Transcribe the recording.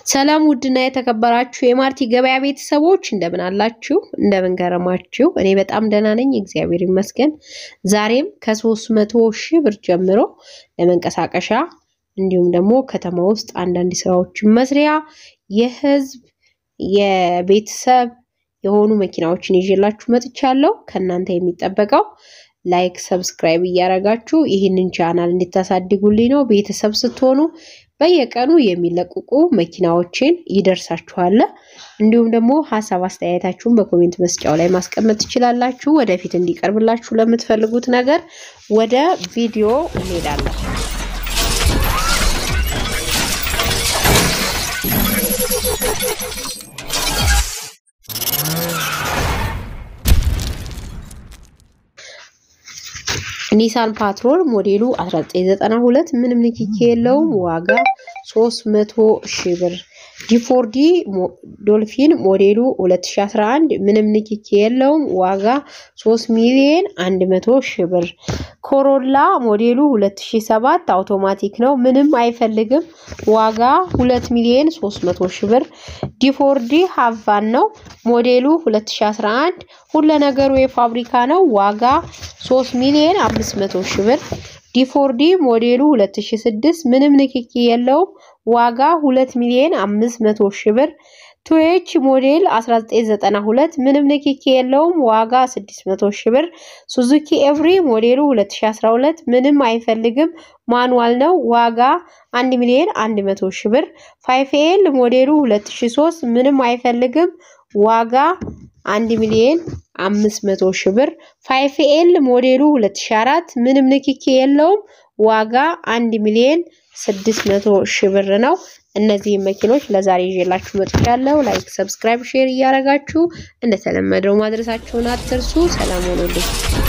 ሰላም ውድና የተከበራችሁ የማርቲ ገበያ ቤተሰቦች እንደምን አላችሁ? እንደምን ገረማችሁ? እኔ በጣም ደህና ነኝ፣ እግዚአብሔር ይመስገን። ዛሬም ከሶስት መቶ ሺህ ብር ጀምሮ ለመንቀሳቀሻ እንዲሁም ደግሞ ከተማ ውስጥ አንዳንድ ስራዎችን መስሪያ የህዝብ የቤተሰብ የሆኑ መኪናዎችን ይዤላችሁ መጥቻለሁ። ከእናንተ የሚጠበቀው ላይክ፣ ሰብስክራይብ እያደረጋችሁ ይህንን ቻናል እንድታሳድጉልኝ ነው። ቤተሰብ ስትሆኑ በየቀኑ የሚለቀቁ መኪናዎችን ይደርሳችኋል። እንዲሁም ደግሞ ሀሳብ አስተያየታችሁን በኮሜንት መስጫው ላይ ማስቀመጥ ትችላላችሁ። ወደፊት እንዲቀርብላችሁ ለምትፈልጉት ነገር ወደ ቪዲዮ እንሄዳለን። ኒሳን ፓትሮል ሞዴሉ 1992 ምንም ንክኪ የለውም። ዋጋ 300 ሺህ ብር። ጂፎርዲ ዶልፊን ሞዴሉ 2011 ምንም ንክኪ የለውም። ዋጋ 3 ሚሊዮን 100 ሺህ ብር። ኮሮላ ሞዴሉ 2007 አውቶማቲክ ነው፣ ምንም አይፈልግም። ዋጋ 2 ሚሊዮን 300 ሺህ ብር። ዲፎርዲ ሀቫን ነው ሞዴሉ 2011 ሁለ ነገሩ የፋብሪካ ነው። ዋጋ 3 ሚሊዮን 500 ሺህ ብር። ዲፎርዲ ሞዴሉ 2006 ምንም ንክኪ የለውም። ዋጋ 2 ሚሊዮን 500 ሺህ ብር። ቱዌች ሞዴል 1992 ምንም ንክኪ የለውም። ዋጋ 600 ሺህ ብር። ሱዙኪ ኤቭሪ ሞዴሉ 2012 ምንም አይፈልግም፣ ማኑዋል ነው። ዋጋ 1 ሚሊዮን 100 ሺህ ብር። ፋይፍኤል ሞዴሉ 2003 ምንም አይፈልግም፣ ዋጋ 1 ሚሊዮን 500 ሺህ ብር። ፋይፍኤል ሞዴሉ 2004 ምንም ንክኪ የለውም። ዋጋ 1 ሚሊዮን 600 ሺህ ብር ነው። እነዚህ መኪኖች ለዛሬ ይዤላችሁ መጥቻለሁ። ላይክ፣ ሰብስክራይብ፣ ሼር እያደረጋችሁ እንደተለመደው ማድረሳችሁን አትርሱ። ሰላም ሆኖልኝ